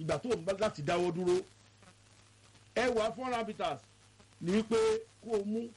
ìgbà tó ń bá láti dáwọ́ dúró ẹwà four hundred bitters ní wípé kó o mú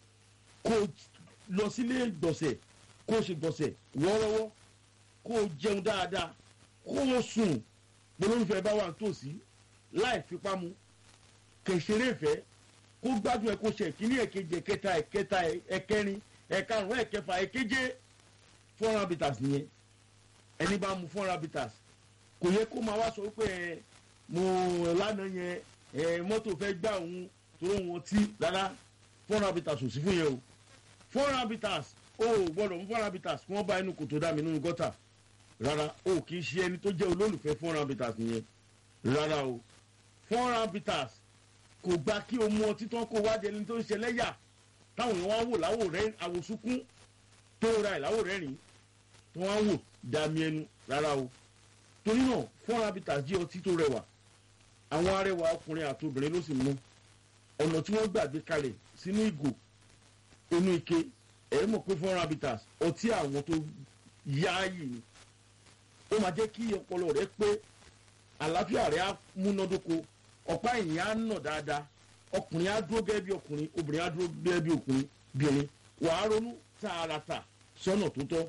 kó o lọ sílé gbọ̀nsẹ̀ kó o ṣe gbọ̀nsẹ̀ wọ́ọ́rọ́wọ́ kó o jẹun dáadáa kó o sùn bolóńfẹ́ bá wà nítòsí láì fipá mu kẹsẹrẹ ìfẹ́ kó gbádùn ẹ kó ṣe ìkíní ẹ̀kejì ẹ̀kẹta ẹ̀kẹta ẹ̀kẹrin ẹ̀karùn ẹ̀kẹfà ẹ̀keje four hundred bitters nìyẹn ẹni bá mu four hundred bitters kò yẹ kó máa wá sọ pé ẹ mo lánàá yẹn ẹ mọ́tò fẹ́ gbà òun tó wọn tí rárá four hundred bitters ò sí fún yẹn o four hundred bitters o ò gbọ́dọ̀ mú four hundred bitters kí wọ́n bá inú kòtò dá mi nínú gọ́tà rárá o kì í ṣe ẹni tó jẹ́ olólùfẹ́ four hundred bitters nìyẹn rárá o four hundred bitters kò gba kí o mú ọtí tán kó wá jẹni tó ń ṣe lẹ́yà táwọn èèyàn wá wò láwò rẹ àwòsúnkún tó ra ẹ̀ láwò rẹ́rìn tó wá wò dàmí ẹnu rárá o torí náà four hundred bitters jí ọtí tó rẹwà àwọn arẹwà ọkùnrin àti obìnrin ló sì mú ọ̀nà tí wọ́n gbàgbé kalẹ̀ sínú ìgò inú ike ẹ̀ mọ̀ pé four hundred bitters ọtí àwọn tó yááyì ni ó máa jẹ́ kí ọpọlọ rẹ pé àlàáfíà rẹ á múnádóko ọ̀pá ẹ̀yìn á nà dáadáa ọkùnrin á dúró gẹ́gẹ́ bí ọkùnrin obìnrin á dúró gẹ́gẹ́ bí ọkùnrin bìnrin wàá ronú tààràtà sọ́nà tó tọ́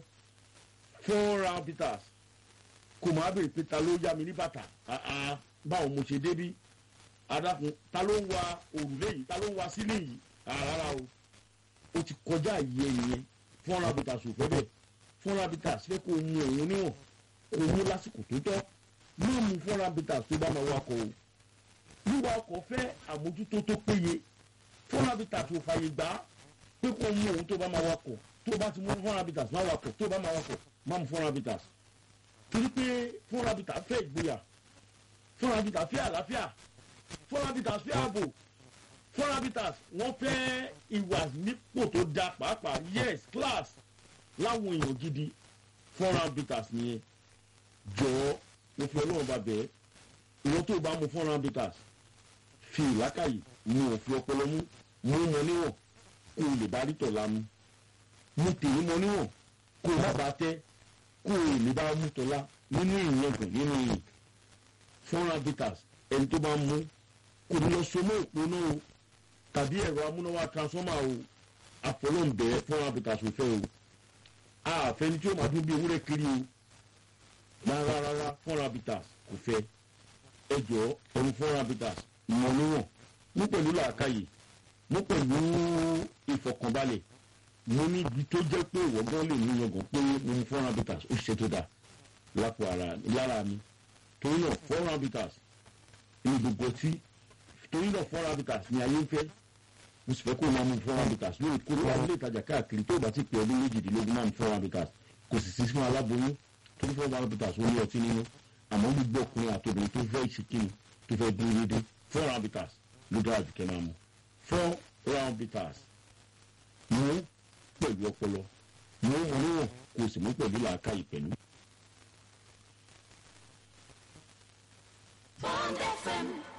four round bitters kò máa bèrè pé ta ló yá mi ní bàtà báwo mo ṣe débí adákun ta ló ń wa òrùlé yìí ta ló ń wa sílé yìí rárá o ó ti kọjá ìyẹ ìyẹn four round bitters ò fẹ́ bẹ́ẹ̀ four round bitters fẹ́ kó o mu òun níwọ̀n kó o mú lásìkò tó tọ́ má mu four round bitters tó bá máa wakọ̀ o wíwa ọkọ̀ fẹ́ àmójútó tó péye four round bitters ò fàyè gbà á pé kó o mu òun tó bá máa wakọ̀ tó bá ti mú four round bitters má wakọ̀ tó bá máa wakọ̀ má mu four round bitters torí pé four round bitters fẹ́ ìgboyà four round bitters fẹ́ àlàáfíà four round bitters fẹ́ ààbò four round bitters wọ́n fẹ́ ìwà nípò tó da pàápàá yes class láwọn èèyàn gidi four round bitters nìyẹn jọ̀ọ́ mo fi ọlọ́run bá bẹ̀ẹ́ ìwọ́n tó bá mu four round bitters fi ìlákàyè mu òfin ọpọlọ mú mú mọ níwọ̀n kó o lè bá rí tọ̀la mu mu tèmi mọ níwọ̀n kó o má bàa tẹ́ kó o lè bá mú tọ́lá nínú ìyẹ̀gùn nínú ìyìn four round bitters ẹni tó bá mú kò ní lọ so mọ́ òpónà o tàbí ẹ̀rọ amúnáwá transformer o àfọlọ́ǹbẹ̀ four round bitters ò fẹ́ o àfẹni tí ó máa dún bí ewúrẹ́ kiri o rárá rárá four round bitters kò fẹ́ ẹ jọ ẹnu four round bitters mọ níwọ̀n mú pẹ̀lú làákàyè mú pẹ̀lú ìfọkànbalẹ̀ mo ní ibi tó jẹ́ pé ìwọ́gán lè ní yangàn pé mo ní four round bitters ó ṣe tó dáa lápò ara lára mi torí náà four round bitters ní gbogbo tí torí náà four round bitters ní ayé ń fẹ́ mo sì fẹ́ kó o máa mu four round bitters lórí kó o máa ilé ìtajà káàkiri tó o bá ti pè ọdún méjìdínlógún máa mu four round bitters kò sì sí fún aláboyún torí four round bitters ó ní ọtí nínú àmọ́ gbogbo ọkùnrin àti obìnrin tó fẹ́ ìṣìkìnnì tó fẹ́ dúró dédé four round bitters ló dára jù kẹ́ máa mu four round bitters mú pẹ̀lú ọpọlọ mú wọn níwọ̀n kó o sì mú pẹ̀lú làákàyè pẹ̀lú. Bond FM